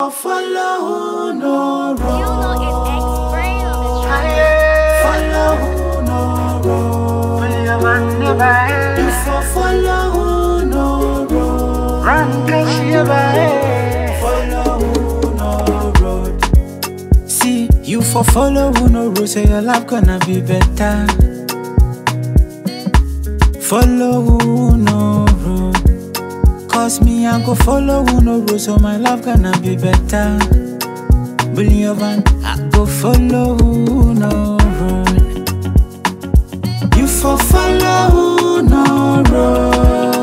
Follow no You know road. it's X-Brain on the track. Follow no road. You for follow no road. Follow no road. See, you for follow no road, so your life gonna be better. Follow no road. Cause me, I go follow no road, so my life gonna be better. Believe and I go follow no road. You for follow no road.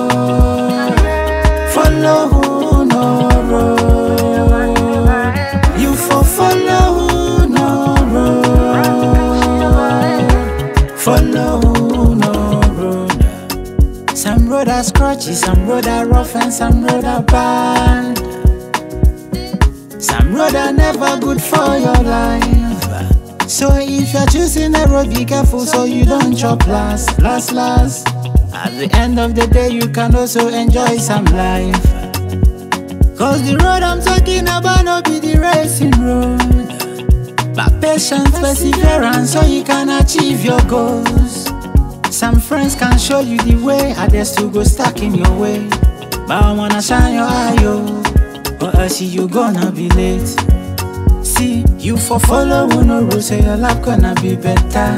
Follow no road. You for follow no road. Follow no road. Some road are scratchy, some road are rough, and some road are bad. Some road are never good for your life. So if you're choosing a road, be careful so you don't chop last, last, last. At the end of the day, you can also enjoy some life. Cause the road I'm talking about no be the racing road. But patience, perseverance, so you can achieve your goals. Some friends can show you the way, others to go stuck in your way. But I wanna shine your eye, yo, or else you gonna be late. See, you for follow no rule, so your life gonna be better.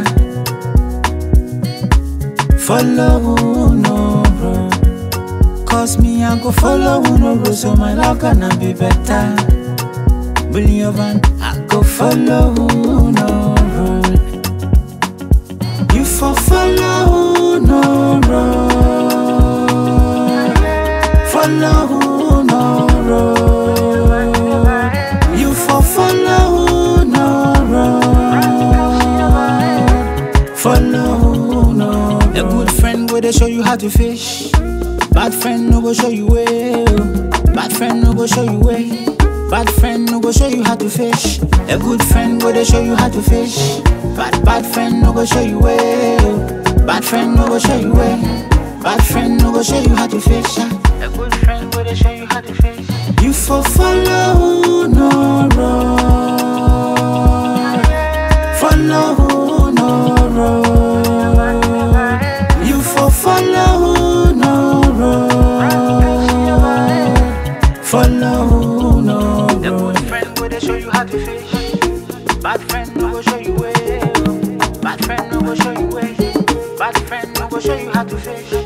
Follow no rule. Cause me, I go follow no rule, so my life gonna be better. Believe and I go follow no rule. You for follow no road. Follow no road. You for follow no road. Follow no road. A good friend go they show you how to fish. Bad friend no go show you way. oh. Bad friend no go show you way. Bad friend no go show you how to fish. A good friend go they show you how to fish. Bad bad friend no go show you way. oh. Bad friend no go show you way. Bad friend no go show you how to fish. ah. A good friend go they show you how to fish. You for follow no road. Follow no road. You for follow no road. Follow no road. A good friend go they show you how to fish. Bad friend no go show you way. Bad friend no go show you way. Bad friend no go show you how to fish.